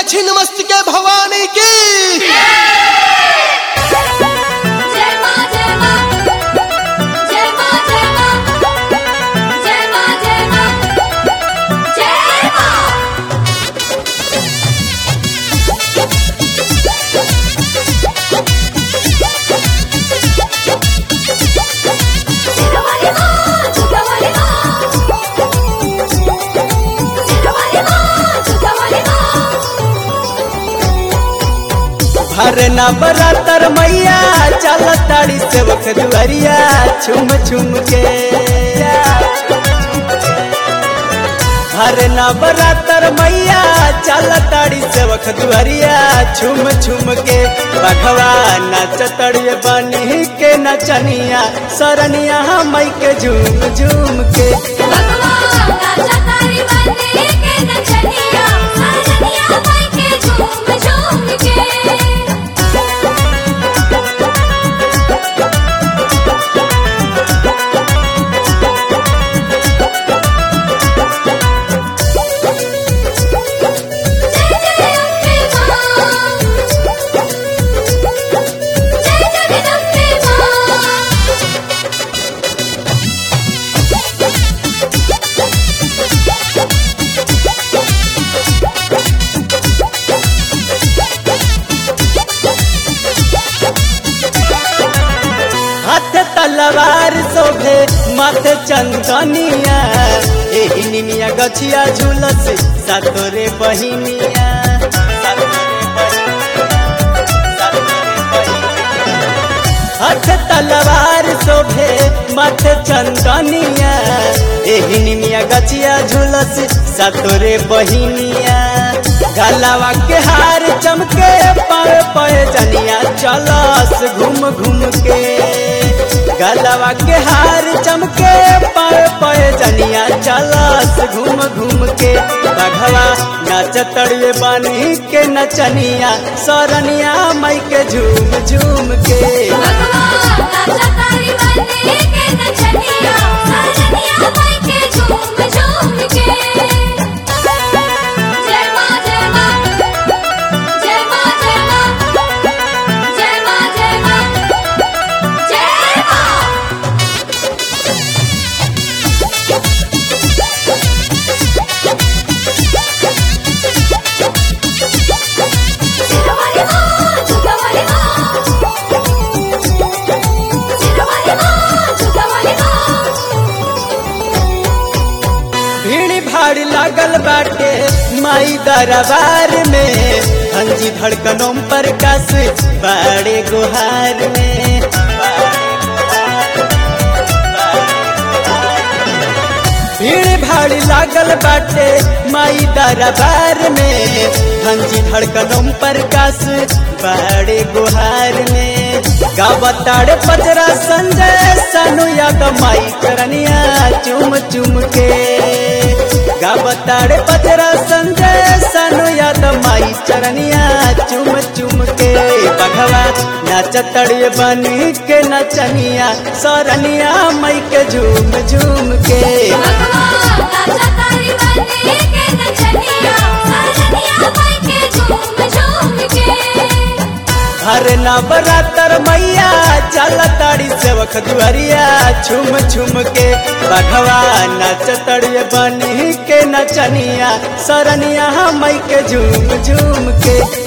छिन्नमस्तिके भवानी की जय मां जय मां जय मां जय मां जय मां जय मां जय मां सिरवाली मां झुकावाली मां सिरवाली मां झुकावाली मां भरना बरातर मैया चल ताड़ी सेवक दुआरिया छुम छुम के भरना बरातर मैया चल ताड़ी सेवक दुआरिया छुम छुम के बघवा नाच तड़िए बनी के नचनिया सरनिया मई के झूम झूम के भगवान राजा तारी बने के नचनिया सरनिया माई के झूम झूम के जय जय अम्बे मां जय जगदम्बे मां हाथ तलवार शोभे माथे चंदनिया एही निमिया गछिया झुलस सातोरे बहिनिया सातोरे बहिनिया, सातोरे बहिनिया। हाथ तलवार शोभे माथे चंदनिया एही निमिया गछिया झुलस सातोरे बहिनिया गलावा के हार चमके पाए पाए जनिया चलस घूम घूम के गलावा के हार चमके पाए पाए जनिया चलस घूम घूम के बघवा नाच तड़िए बनी के नचनिया सरनिया मई के झूम झूम के भगवान राजा तारी बने के नचनिया सरनिया माई के झूम झूम के जय मां जय मां जय मां जय मां जय मां जय मां जय मां सिरवाली मां झुकावाली मां सिरवाली मां झुकावाली मां भीड़ भाड़ लागल बाटे माई दरबार में हंजी धड़कनों पर कस बड़े गुहार में भीड़ भाड़ लागल बाटे माई दरबार में हंजी धड़कनों पर कस बड़े गुहार में गावताड़ पजरा संजय सनु याद माई चरनिया चुम चुम के गावताड़ पजरा संजय सनु याद माई चरनिया चुम चुम के बघवा नाच तड़िए बनी के नचनिया सरनिया मई के झूम झूम के भगवान राजा तारी बने के नचनिया सरनिया माई के झूम झूम के हर नवरातर मैया चल ताड़ी सेवक दुआरिया छुम छुम के बघवा नाच तड़िए बनी के नचनिया सरनिया मई के झूम झूम के